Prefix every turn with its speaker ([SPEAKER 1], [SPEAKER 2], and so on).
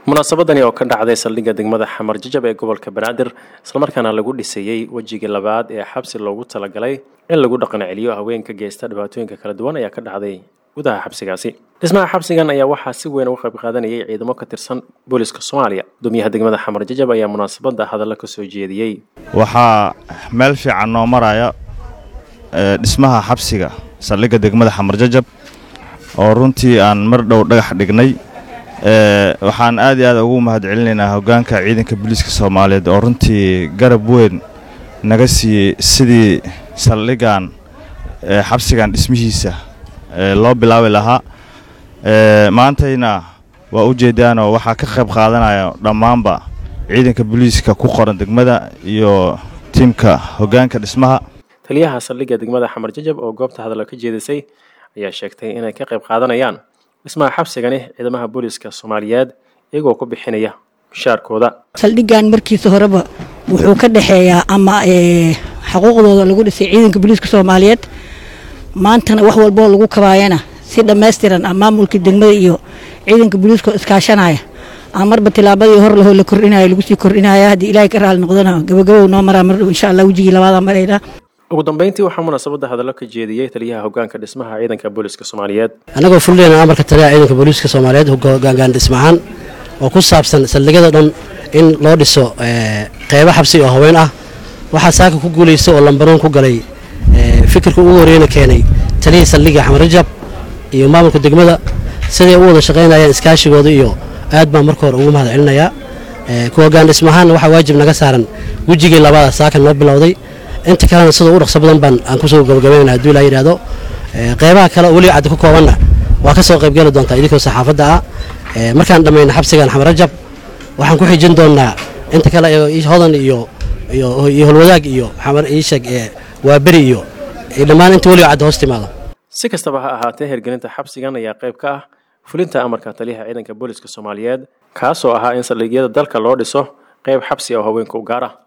[SPEAKER 1] munaasabadani oo ka dhacday saldhigga degmada xamar jajab ee gobolka banaadir islamarkaana lagu dhisayey wejigii labaad ee xabsi loogu talagalay in lagu dhaqan celiyo haweenka geysta dhibaatooyinka kala duwan ayaa ka dhacday gudaha xabsigaasi dhismaha xabsigan ayaa waxaa si weyn uga qayb qaadanayay ciidamo ka tirsan booliska soomaaliya gudoomiyaha degmada xamar jajab ayaa munaasabadda hadalla ka soo jeediyey
[SPEAKER 2] waxaa meel fiican noo maraya dhismaha xabsiga saldhigga degmada xamar jajab oo runtii aan mar dhow dhagax dhignay waxaan aad iyo aad ugu mahad celinaynaa hoggaanka ciidanka booliiska soomaaliyeed oo runtii garab weyn naga siiyey sidii saldhiggan xabsigan dhismihiisa loo bilaabi lahaa maantayna waa u jeedaanoo waxaa ka qayb qaadanaya dhammaanba ciidanka booliiska ku qoran degmada iyo tiimka hoggaanka dhismaha
[SPEAKER 1] taliyaha saldhigga degmada xamar jajab oo goobta hadalla ka jeedisay ayaa sheegtay inay ka qayb qaadanayaan dhismaha xabsigani ciidamaha booliiska soomaaliyeed iyagoo ku bixinaya mushaarkooda
[SPEAKER 3] saldhiggan markiisa horeba wuxuu ka dhexeeyaa ama xuquuqdooda lagu dhisay ciidanka booliiska soomaaliyeed maantana wax walboo lagu kabaayana si dhammaystiran a maamulka degmada iyo ciidanka booliiska iskaashanaya a marba tilaabadii hor lahoo la kordhinaya lagu sii kordhinaya haddii ilaahay ka raali noqdana gabagabow noo maraa mardhow insha allah wejigii labaada maraynaa
[SPEAKER 1] ugu dambeyntii waxaa munaasabadda hadallo ka jeediyey taliyaha hoggaanka dhismaha ciidanka booliiska soomaaliyeed
[SPEAKER 4] annagoo fullayna amarka taliyaha ciidanka booliiska soomaaliyeed hoggaangaan dhismahaan oo ku saabsan saldhigyada dhan in loo dhiso qeybo xabsi oo haween ah waxaa saaka ku guulaysta oo lambaroon ku galay fikirka ugu horeyna keenay taliyihii saldhigga xamar rajab iyo maamulka degmada siday u wada shaqaynayaan iskaashigooda iyo aad baan marka hore ugu mahad celinayaa ku hoggaan dhismahaan waxaa waajib naga saaran wejigii labaada saaka noo bilowday inta kalena sida u dhaqso badan baan aan kusoo gabagabaynana haduu ilaa yidhaahdo qeybaha kale oo weliga caddi ku koobanna waa ka soo qaybgeli doontaa idinkoo saxaafadda ah markaan dhammayno xabsigan xamar rajab waxaan ku xijin doonnaa inta kale hodan iyo iyo holwadaag iyo xamar iisheeg waa beri iyo dhammaan inta weliga caddi hoos timaado
[SPEAKER 1] si kastaba ha ahaatee hirgelinta xabsigan ayaa qayb ka ah fulinta amarka taliyaha ciidanka booliiska soomaaliyeed kaasoo ahaa in saldhigyada dalka loo dhiso qayb xabsi oo haweenka u gaar ah